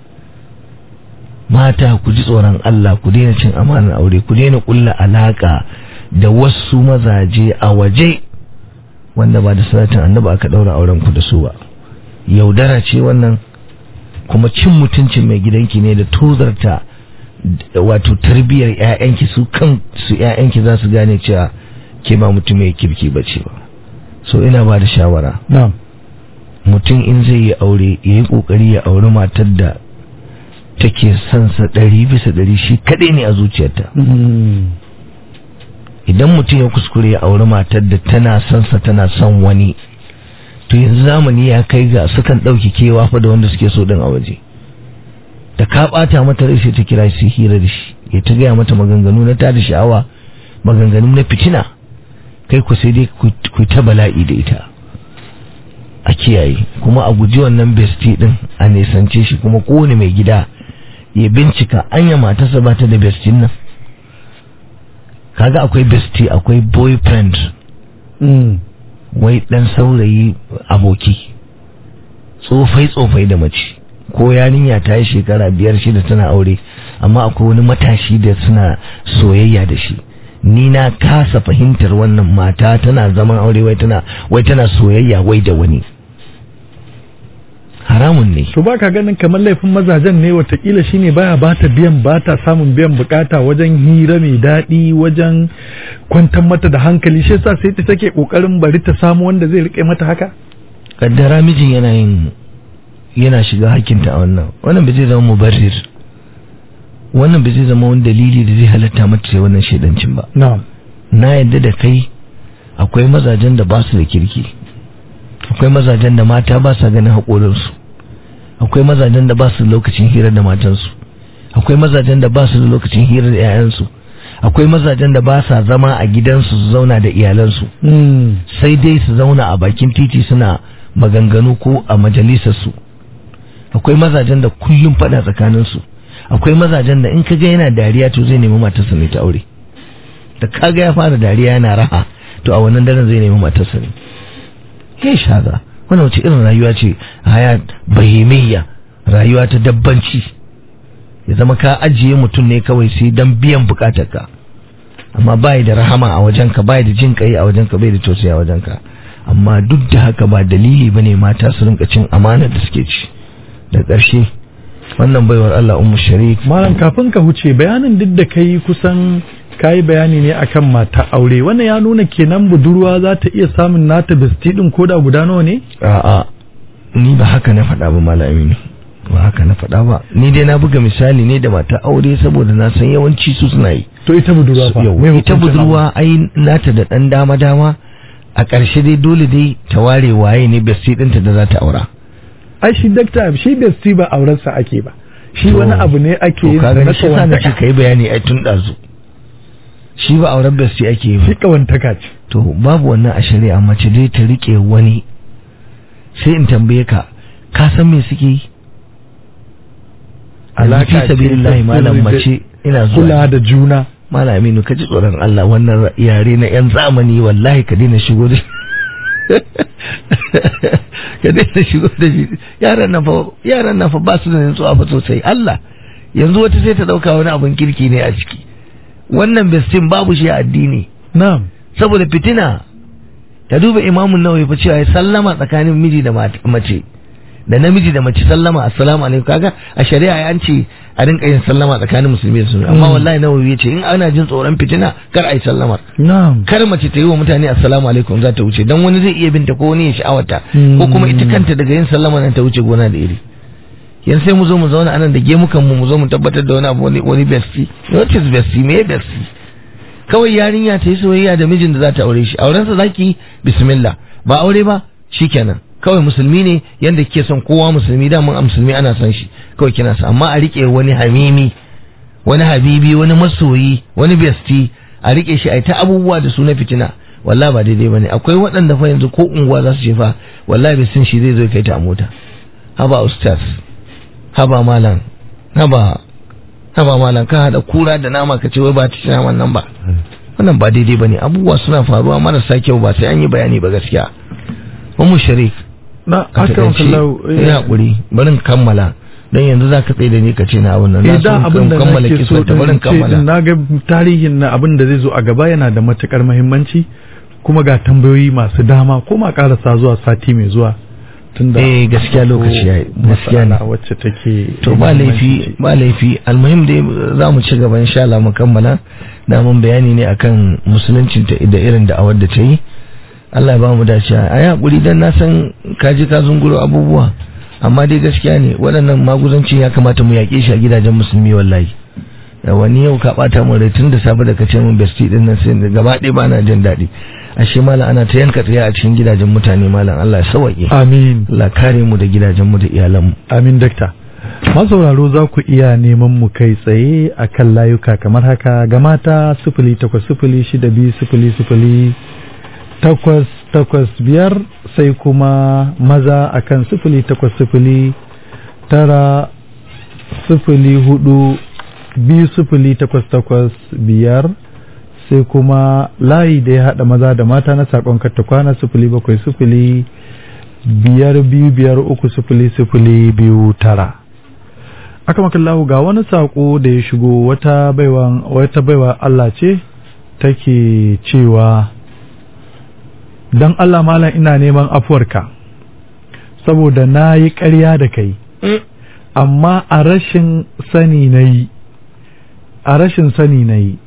mata ku ji tsoron Allah ku daina cin amanar aure ku daina kulla alaka da wasu mazaje a waje wanda ba da sanatin annabi aka daura auren ku da su ba yaudara ce wannan kuma cin mutuncin mai gidanki ne da tozarta d- wato tarbiyyar ƴaƴanki su kan su ƴaƴanki za su gane cewa ke ba mutum mai kirki bace ba so ina ba da shawara na'am mutum in zai yi aure ya yi kokari ya auri matar da take son sa ɗari bisa ɗari shi kaɗai ne a zuciyarta Mm. idan mutum ya kuskure ya auri matar da tana son sa tana son wani to yanzu zamani ya kai ga sukan ɗauki kewa fa da wanda suke so ɗin a waje da ka ɓata mata rai sai ta kira shi hira da shi ya ta gaya mata maganganu na tada sha'awa maganganu na fitina kai ku sai dai ku ku ta bala'i da ita a kiyaye kuma a guji wannan bestie din a nisance shi kuma kowane mai gida ya bincika anya matarsa ba ta da bestie nan kaga akwai bestie akwai boyfriend Mm. wai dan saurayi aboki tsofai tsofai da mace ko yarinya ta yi shekara biyar shida tana aure amma akwai wani matashi da suna soyayya da shi ni na kasa fahimtar wannan mata tana zaman aure wai tana wai tana soyayya wai da wani haramun ne to baka ganin kamar laifin mazajen ne watakila shine baya bata biyan bata samun biyan bukata wajen hira mai daɗi wajen kwantar mata da hankali shi yasa sai ta take kokarin bari ta samu wanda zai rike mata haka kaddara mijin yana yin yana shiga hakinta a wannan wannan bai zai zama mubarrir wannan bai zai zama wani dalili da zai halatta mata sai wannan shaidancin ba na'am na yadda da kai akwai mazajen da ba su da kirki akwai mazajen da mata ba sa ganin haƙorinsu akwai mazajen da ba su da lokacin hira da matansu akwai mazajen da ba su da lokacin hira da 'ya'yansu akwai mazajen da ba sa zama a gidansu su zauna da iyalansu Mm. sai dai su zauna a bakin titi suna maganganu ko a majalisarsu akwai mazajen da kullum faɗa tsakaninsu akwai mazajen da in ka ga yana dariya to zai nemi matarsa ne ta aure da kaga ya fara dariya yana raha to a wannan daren zai nemi matarsa ne kai shaga wannan wace irin rayuwa ce haya bahimiyya rayuwa ta dabbanci ya zama ka ajiye mutum ne kawai sai dan biyan bukatarka amma bai da rahama a wajenka bai da jin kai a wajenka bai da tausayi a wajenka amma duk da haka ba dalili bane mata su rinka cin amanar da suke ci da ƙarshe wannan baiwar Allah ummu sharik malam kafin ka huce bayanin duk da kai kusan kayi bayani ne akan mata aure wannan ya nuna kenan budurwa za ta iya samun nata bisti din koda guda nawa ne a'a ni ba haka na faɗa ba malami ne ba haka na faɗa ba ni dai na buga misali ne da mata aure saboda na san yawanci su suna yi to ita budurwa fa Yau, me ita hukuncin budurwa ai nata da ɗan dama dama a ƙarshe dai dole dai ta ware waye ne besti ɗinta da za ta aura ai shi dakta shi besti ba aurensa ake ba shi wani abu ne ake yin kaga na shi sa na ce kawantaka kai bayani ai tun ɗazu shi ba auren besti ake yi shi ba kawantaka ce to babu wannan a shari'a mace dai ta rike wani sai in tambaye ka ka san me suke yi Alaka fi ce sabilillahi ta malam sirri da mace ina kula zuwa da juna malam Aminu ka ji tsoron Allah wannan yare na yan zamani wallahi ka daina shigo da ka daina shigo da shi yaran nan fa yaran nan fa ba su da nutsuwa fa sosai Allah yanzu wata sai ta dauka wani abun kirki ne a ciki wannan bestin babu shi a addini na'am saboda fitina ta duba imamun nawawi fa cewa ya sallama tsakanin miji da mat- mace da namiji da mace sallama assalamu alaikum kaga a shari'a ya ce a rinka yin sallama tsakanin musulmi da musulmi amma Mm. wallahi nawawi ya ce in ana jin tsoron fitina kar a yi sallama na'am kar mace ta yi wa mutane assalamu alaikum za ta wuce dan wani zai iya binta ko wani ya sha'awata Mm. ko kuma ita kanta daga yin sallama nan ta wuce gona da iri yan sai mu zo mu zauna anan da gemukan mu mu zo mu tabbatar da wani abu wani wani besti what is besti me besti kawai yarinya ta yi soyayya da mijin da za ta aure shi aurensa zaki bismillah ba aure ba shikenan kawai musulmi ne yanda kike son kowa musulmi da mun a musulmi ana son shi kawai kina sa amma a rike wani hamimi wani habibi wani masoyi wani besti a rike shi a ta abubuwa da su na fitina wallahi ba daidai bane akwai waɗanda fa yanzu ko unguwa za su ce fa wallahi bestin shi zai zo ya kai ta a mota haba ustaz haba malam haba haba malam ka hada kura da nama ka ce wai ba ta ci naman nan ba wannan ba daidai bane abubuwa suna faruwa marasa kyau ba sai an yi bayani ba gaskiya ummu sharif na ka aka taƙaice kallau ya hakuri barin kammala dan yanzu za ka tsaye da ni ka ce na abin nan na so idan in abin da kammala nake so kisa ta barin in ce kammala na ga tarihin na abin da zai zo a gaba yana da matukar muhimmanci kuma ga tambayoyi masu dama ko ma karasa zuwa sati mai zuwa tunda Eh, gaskiya lokaci yayi, gaskiya ne. matsala wacce take to ba laifi ba laifi almuhim dai za mu ci gaba insha Allah mu kammala da mun bayani ne akan musuluncin ta da irin da'awar da ta yi Allah ya ba mu dace a yi hakuri dan na san ka ji ka zunguro abubuwa amma dai gaskiya ne waɗannan maguzancin ya kamata mu yaƙe shi a gidajen musulmi wallahi da wani yau ka ɓata mun rai tun da safe da ka ce mun besti din nan sai gaba ɗaya ba na jin daɗi ashe malam ana ta yanka tsaye a cikin gidajen mutane malam Allah ya sauwaƙe amin Allah kare mu da gidajen mu da iyalan mu amin dakta masauraro za ku iya neman mu kai tsaye a kan layuka kamar haka ga mata sifili takwas sifili shida biyu sifili sifili takwas takwas biyar sai kuma maza a kan sifili takwas sifili tara sifili hudu biyu sifili takwas takwas biyar sai kuma layi da ya haɗa maza da mata na saƙon katta kwana sifili bakwai sifili biyar biyu biyar uku sifili sifili biyu tara aka makallahu ga wani saƙo da ya shigo wata baiwa wata baiwa Allah ce take cewa don Allah malam ina neman afuwarka saboda na yi ƙarya da kai amma a rashin sani na yi a rashin sani na yi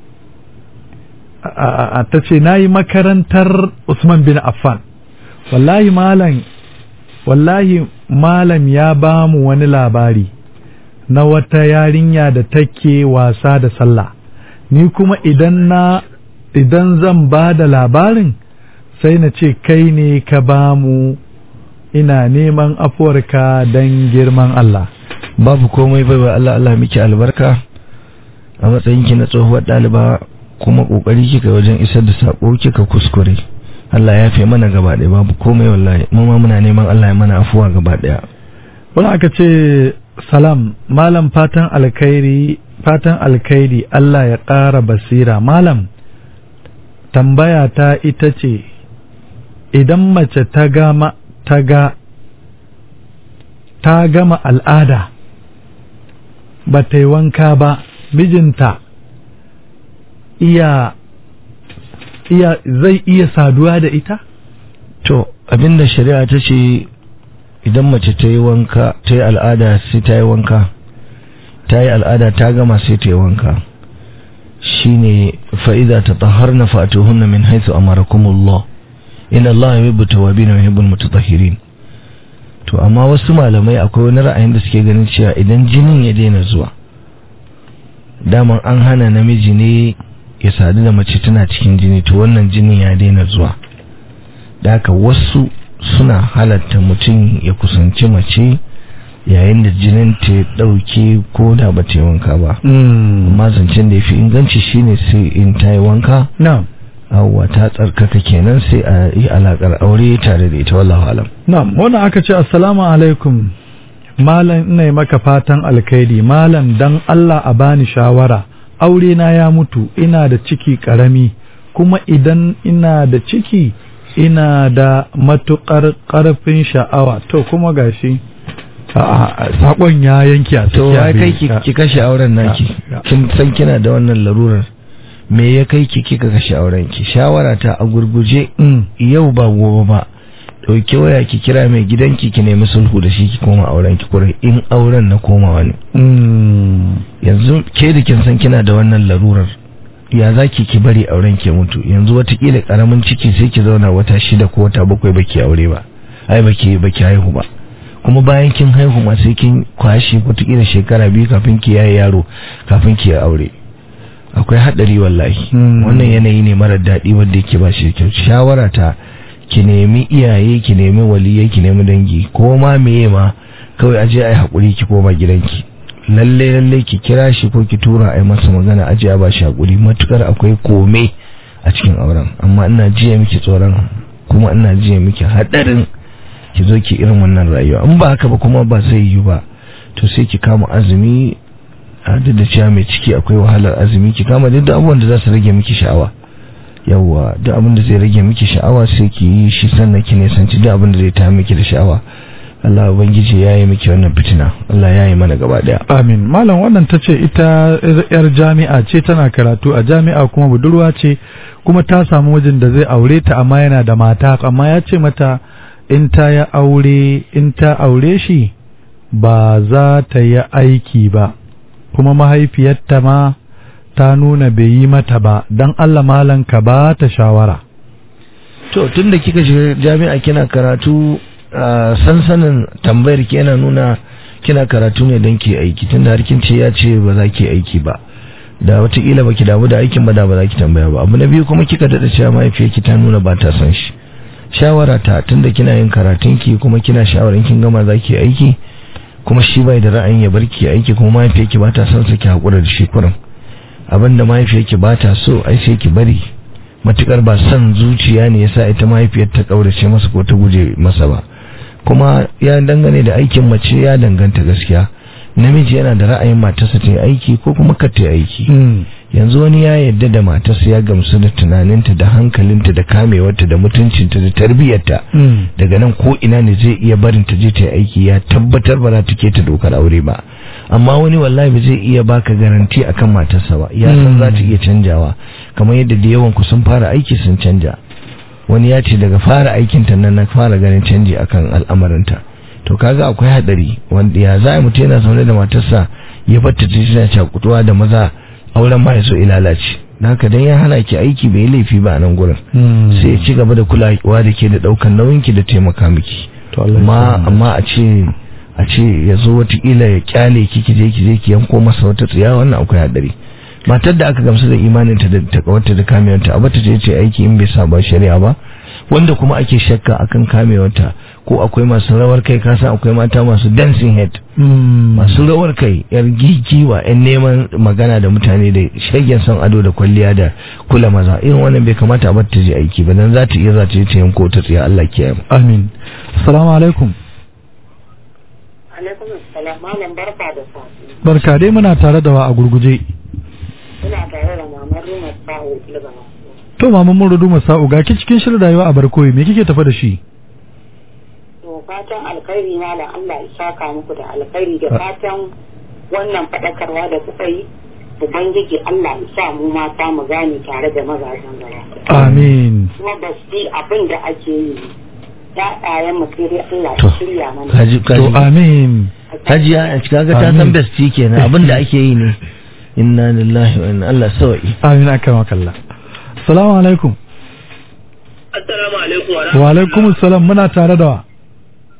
ta ce na yi makarantar Usman bin Affan wallahi malam wallahi malam ya ba mu wani labari na wata yarinya da take wasa da sallah ni kuma idan na idan zan ba da labarin sai na ce kai ne ka ba mu ina neman afuwarka don girman Allah babu komai baiwa Allah Allah miki albarka a matsayinki na tsohuwar ɗaliba kuma ƙoƙari kika wajen isar da saƙo kika kuskure Allah ya fi mana gaba ɗaya babu komai wallahi mu ma muna neman Allah ya mana afuwa gaba ɗaya wani aka ce salam malam fatan alkhairi fatan alkhairi Allah ya ƙara basira malam tambaya ta ita ce idan mace ta gama ta ga ta gama al'ada ba ta yi wanka ba mijinta iya iya zai iya saduwa da ita to abinda shari'a ta ce idan mace ta yi wanka ta yi al'ada sai ta yi wanka ta yi al'ada ta gama sai ta yi wanka shine fa'iza ta taharna fatuhunna min haythu amarakumullah inna Allah yuhibbu tawwabin wa yuhibbul mutatahhirin to amma wasu malamai akwai wani ra'ayin da suke ganin cewa idan jinin ya daina zuwa daman an hana namiji ne ya sadu da mace tana cikin jini to wannan jinin ya daina zuwa da haka wasu suna halatta mutum ya kusanci mace yayin da jinin ta ya ɗauke ko da ba ta yi wanka ba amma zancen da ya fi inganci shine sai in ta yi wanka na'am awwa ta tsarkaka kenan sai a yi alakar aure tare da ita wallahu alam na'am wannan aka ce assalamu alaikum malam ina yi maka fatan alkhairi malam dan Allah a bani shawara aure na ya mutu ina da ciki karami kuma idan ina da ciki ina da matukar karfin sha'awa to kuma gashi sakon ya yanke a to ya kai ki ki kashe auren naki Ya. kin san kina da wannan larurar me ya kai ki kika kashe auren ki shawara ta a gurguje Mm. yau ba gobe ba dauke waya ki kira mai gidanki ki nemi sulhu da shi ki koma auren ki kurai in auren na komawa ne Mm. yanzu ke da kin san kina da wannan larurar ya za ki ki bari auren ki mutu yanzu watakila karamin ciki sai ki zauna wata shida ko wata bakwai baki aure ba ai baki baki haihu ba kuma bayan kin haihu ma sai kin kwashe watakila shekara biyu kafin ki yaye yaro kafin ki aure akwai hadari wallahi Hmm. wannan yanayi ne mara daɗi wanda yake ba shi da kyau shawara ta ki nemi iyaye ki nemi waliyai ki nemi dangi ko ma meye ma kawai aje ai hakuri ki koma gidanki lalle lalle ki kira shi ko ki tura ai masa magana aje a ba shi hakuri matukar akwai kome a cikin auren amma ina jiya miki tsoron kuma ina jiya miki hadarin ki zo ki irin wannan rayuwa in ba haka ba kuma ba zai yi ba to sai ki kama azumi a duk da cewa mai ciki akwai wahalar azumi ki kama duk da abubuwan da za su rage miki sha'awa yawwa duk abin da zai rage miki sha'awa sai ki yi shi sannan ki nisanci duk abin da zai ta miki da sha'awa Allah ubangiji ya yi miki wannan fitina Allah ya yi mana gaba daya Amin. Malam wannan ta ce ita yar jami'a ce tana karatu a jami'a kuma budurwa ce kuma ta samu wajen da zai aure ta amma yana da mata amma ya ce mata in ta ya aure in ta aure shi ba za ta yi aiki ba kuma mahaifiyarta ma ta nuna bai yi mata ba don Allah malam ka ba ta shawara. to tunda kika shiga jami'a kina karatu a sansanin tambayar ki yana nuna kina karatu ne don ki aiki tunda har kin ce ya ce ba za ki aiki ba da watakila baki damu da aikin ba da ba za ki tambaya ba abu na biyu kuma kika dada cewa mahaifiyarki ta nuna ba ta son shi shawara ta tunda kina yin karatun ki kuma kina shawaran kin gama za ki aiki kuma shi bai da ra'ayin ya bar ki aiki kuma mahaifiyarki ba ta son sa ki hakura da shi kurin abinda mahaifiyarki ba ta so ai sai ki bari matukar ba son zuciya ne yasa ita mahaifiyar ta kaurace masa ko ta guje masa ba kuma ya dangane da aikin mace ya danganta gaskiya namiji yana da ra'ayin matarsa ta yi aiki ko kuma ka ta yi aiki yanzu wani ya yarda da matarsa ya gamsu da tunaninta da hankalinta da kamewarta da mutuncinta da tarbiyyarta daga nan ko ina ne zai iya barin ta je ta yi aiki ya tabbatar ba za ta keta dokar aure ba amma wani wallahi ba zai iya baka garanti akan matarsa ba ya san za ta iya canjawa kamar yadda da yawan ku sun fara aiki sun canja wani ya ce daga fara aikin ta nan na fara ganin canji akan al'amarinta to kaga akwai hadari wanda ya za mutum yana zaune da matarsa ya fatta ta tana cakutuwa da maza auren ma ya so ilalace haka dan ya hana ki aiki bai laifi ba a nan gurin sai ya ci gaba da kulawa da ke da daukan nauyin ki da taimaka miki amma amma a ce a ce ya zo watakila ya kyale ki ki je ki je ki yanko masa wata tsiya wannan akwai hadari matar da aka gamsu da imaninta da takawarta da kamewanta abata ce ce aiki in bai saba shari'a ba wanda kuma ake shakka akan kamewarta ko akwai masu rawar kai kasa akwai mata masu dancing head masu rawar kai yar gigiwa yan neman magana da mutane da shagen son ado da kwalliya da kula maza irin wannan bai kamata a bata je aiki ba dan za ta iya za ta je ta yanko ta tsiya Allah kiyaye mu amin assalamu alaikum alaikum assalam malam barka da safi barka dai muna tare da wa a gurguje ina tare da mamar Ruma Sahu Ilgama to maman mun rudu masa'u ga ki cikin shirin rayuwa a barkoyi me kike tafa da shi to fatan alkhairi malam Allah ya saka muku da alkhairi da fatan wannan fadakarwa da kuka yi ubangiji Allah ya sa mu mata mu gane tare da mazajen gaba amin kuma ba su yi abin da ake yi ya'yayen mu sai dai Allah ya shirya mana kaji to kaji amin hajiya a kaga ta san Amin. besti kenan abin da ake yi ne inna lillahi wa inna Allah sawa'i amin akan wakalla assalamu alaikum Assalamu alaikum wa wa alaikum assalam muna tare da wa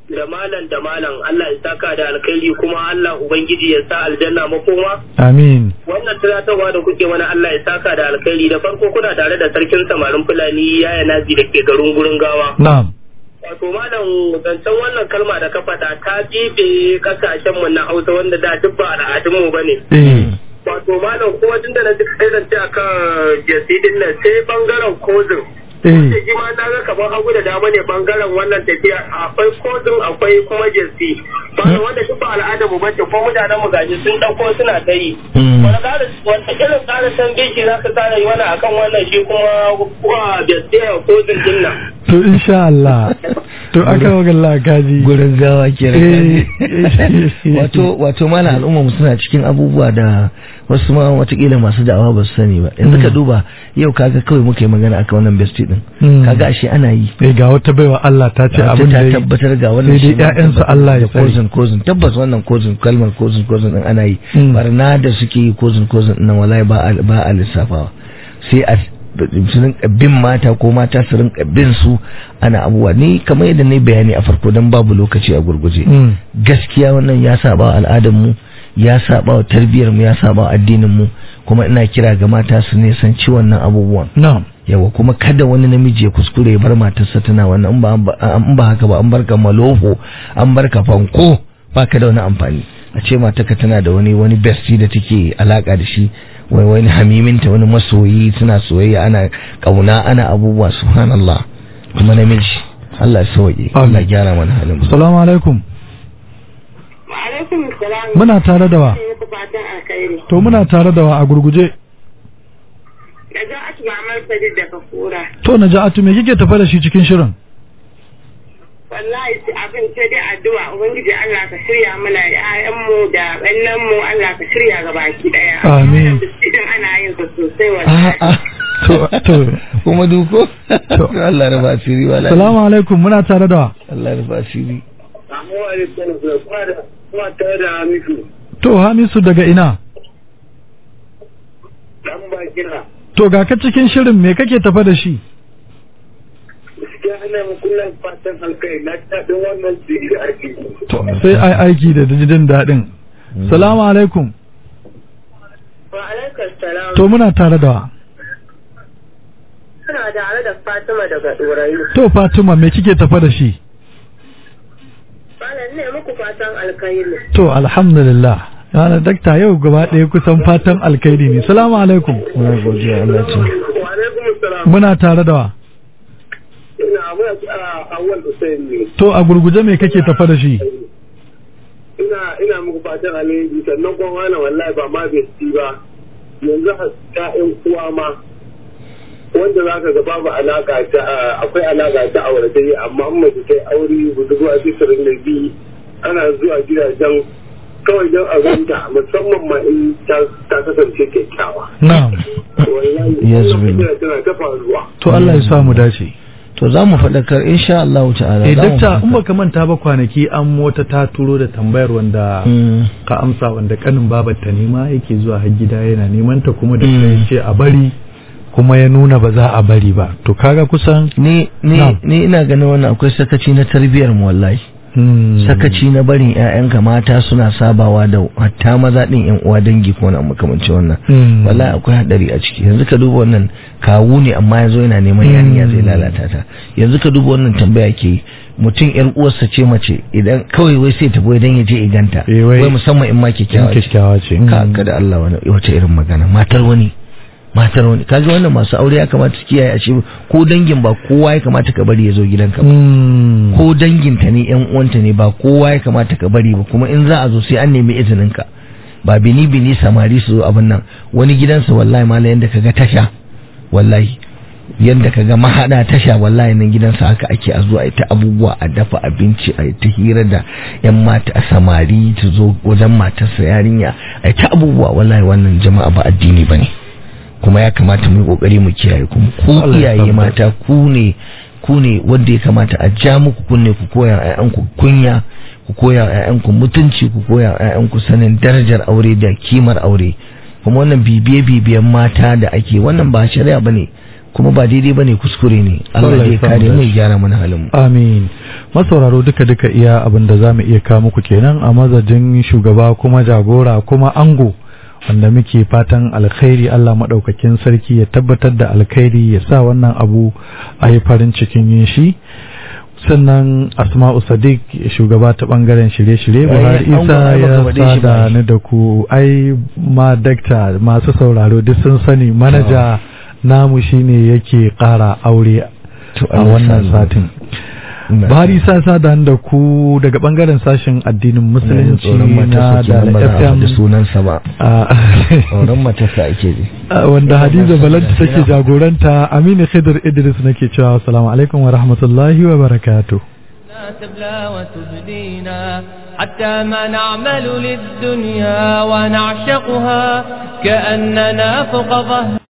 da malam da malam Allah ya saka da alkhairi kuma Allah ubangiji ya sa aljanna makoma amin wannan tunatarwa da kuke mana Allah ya saka da alkhairi da farko kuna tare da sarkin samarin fulani yaya nazi da ke garin gurin gawa na'am wato malam zancen wannan kalma da ka faɗa ta jibe kasashen mu na Hausa wanda da duk ba al'adun mu bane eh wato malam kuma tunda na ji kai zance akan jasidin nan sai bangaren kozin eh da shi ma na ga kamar hagu da dama ne bangaren wannan tafiya akwai kozin akwai kuma jesi bana wanda duk ba al'adar mu bace ko mutanen mu gaji sun dauko suna ta yi wani ƙara wanda irin ƙara san biki za ka ƙara yi wani akan wannan shi kuma kuma jesi a kozin din nan to insha Allah to aka magalla kaji gurin gawa ke eh wato wato mana al'umma mu suna cikin abubuwa da wasu ma watakila masu da'awa ba su sani ba yanzu ka duba yau kaga kawai muka yi magana akan wannan bestie din Mm. kaga ashe ana yi eh ga wata baiwa Allah ta ce ta abin da ta ya yi. tabbatar ga wannan sai dai ƴaƴansu Allah ya tsare kozin kozin tabbas wannan kozin kalmar kozin kozin din ana yi Mm. barna da suke yi kozin kozin nan wallahi ba a ba a lissafawa sai a su rinka bin mata ko mata su rinka bin su ana abubuwa ni kamar yadda na bayani a farko dan babu lokaci a gurguje Mm. gaskiya wannan ya saba wa al'adar mu ya saba wa tarbiyyar mu ya saba wa addinin mu kuma ina kira ga mata su ne san ci wannan abubuwan na'am yawa kuma kada wani namiji ya kuskure ya bar matarsa tana wannan in ba in ba haka ba an barka malofo an barka fanko baka da wani amfani a ce matarka tana da wani wani bestie da take alaka da shi wai wani hamiminta wani masoyi suna soyayya ana kauna ana abubuwa subhanallah kuma namiji Allah ya sauke Allah ya gyara mana halin mu assalamu alaikum Wa alaikum salam. muna tare da wa Ina muku fatan alkhairi. to muna tare da wa a gurguje Da za a tuba mai sadiq daga kura. to naja'atu me kike tafa da shi cikin shirin Wallahi sai abin sai dai addu'a Ubangiji Allah ka shirya mana ƴaƴanmu da ɓannenmu Allah ka shirya ga baki ɗaya. Amin. Idan ana yin sa sosai wallahi. a'a to to kuma duko To. Allah ya ba asiri wala assalamu alaikum muna tare da wa Allah ya ba asiri Amma wa alaikum salam kuma da kuma tare da Hamisu to Hamisu daga ina dan ba kira to ga ka cikin shirin me kake tafa da shi gaskiya ana mu kullum fatan alkai na daɗin wannan jiri da ake yi. to sai ai aiki da jin daɗin salamu alaikum Wa alaikum salam. to muna tare da wa Suna tare da Fatima daga Ɗorayi. to Fatima me kike tafa da shi Malam ne muku fatan alkhairi. to alhamdulillah yana dakta yau gaba ɗaya kusan fatan alkairi ne salamu alaikum muna godiya Allah ce Wa alaikum salam. muna tare da wa Ina muna a awal Hussein ne. to a gurguje me kake tafa da shi Ina ina muku fatan alheri sannan kuma wani wallahi ba ma bai ci ba. Yanzu ƴaƴan uwa ma wanda za ka ga babu alaka ta akwai alaka ta auratayya amma in mace ta yi aure budurwa fitarin da bi ana zuwa gidajen kawai don a ganta musamman ma in ta ta kasance kyakkyawa. na'am Wallahi Yes, wannan really. fitina tana ta faruwa. to Allah ya sa mu dace to za mu faɗakar insha Allah ta'ala eh za mu dakta in faɗakar. baka manta ba kwanaki an mota ta turo da tambayar wanda Mm. ka amsa wanda kanin babar ta nema yake zuwa har gida yana neman ta kuma da Mm. ya ce a bari kuma ya nuna ba za a bari ba to kaga kusan ni ni Na'am. ni ina ganin wannan akwai sakaci na tarbiyyar mu wallahi hmm, sakaci na barin ƴaƴanka mata suna sabawa da hatta maza din ƴan uwa dangi ko na makamancin wannan hmm, wallahi akwai hadari a ciki yanzu ka duba wannan kawu ne amma yazo yana neman yarinya zai lalata ta yanzu ka duba wannan tambaya ke yi. mutum ƴar uwarsa ce mace idan kawai wai sai tafi idan ya je iganta Eh, wai- wai musamman in ma in kyakkyawa ce kyakkyawa ce hmm. ka ka da Allah wani wace irin magana matar wani matar wani kaga wannan masu aure ya kamata su kiyaye a ce ko dangin ba kowa ya kamata ka bari ya zo gidanka ba Hmm, ko danginta ne yan uwanta ne ba kowa ya kamata ka bari ba kuma in za a zo sai an nemi izinin ka ba bini bini samari su zo abin nan wani gidansa wallahi mala yanda kaga tasha wallahi yanda kaga mahada tasha wallahi nan gidansa haka ake a zo a yi ta abubuwa a dafa abinci a yi ta hira da yan mata a samari ta zo wajen matarsa yarinya a yi ta abubuwa wallahi wannan jama'a ba addini ba ne kuma ya kamata mu yi kokari mu kiyaye kuma ku Allah ya iyaye tabbata. mata ku ne ku ne wanda ya kamata a ja muku kunne ku koya wa ƴaƴanku kunya ku koya wa ƴaƴanku mutunci ku koya wa ƴaƴanku sanin darajar aure da kimar aure kuma wannan bibiye bibiyen mata da ake wannan ba shari'a bane kuma ba daidai bane kuskure ne Allah Allah ya ya samu kare mu dace. ya gyara mana halin mu Amin. Masauraro duka-duka iya abin da za mu iya kawo muku kenan a mazajin shugaba kuma jagora kuma ango wanda muke fatan alkhairi Allah maɗaukakin sarki ya tabbatar da alkhairi ya sa wannan abu a yi farin cikin yin shi. sannan asma'u sadiq shugaba ta bangaren shirye-shirye Ai, buhari an isa ba- ya baka faɗe shi ba. sada ni da ku ai ma dakta masu sauraro duk sun sani manaja namu shine yake ƙara aure To, a Allah wannan sa satin Ina Buhari sa sada da ku daga bangaren sashen addinin ina jin musulunci tsoron na matarsa da kenan ba za a FM faɗi sunansa ba a- tsoron matarsa ake ji a wanda Ina Hadiza masu Balanta lafiya. take jagoranta Aminu Khidir Idris nake cewa assalamu alaikum wa rahmatullahi wa barakatuh لا تبلى وتبدينا حتى ما نعمل للدنيا ونعشقها كأننا فوق ظهر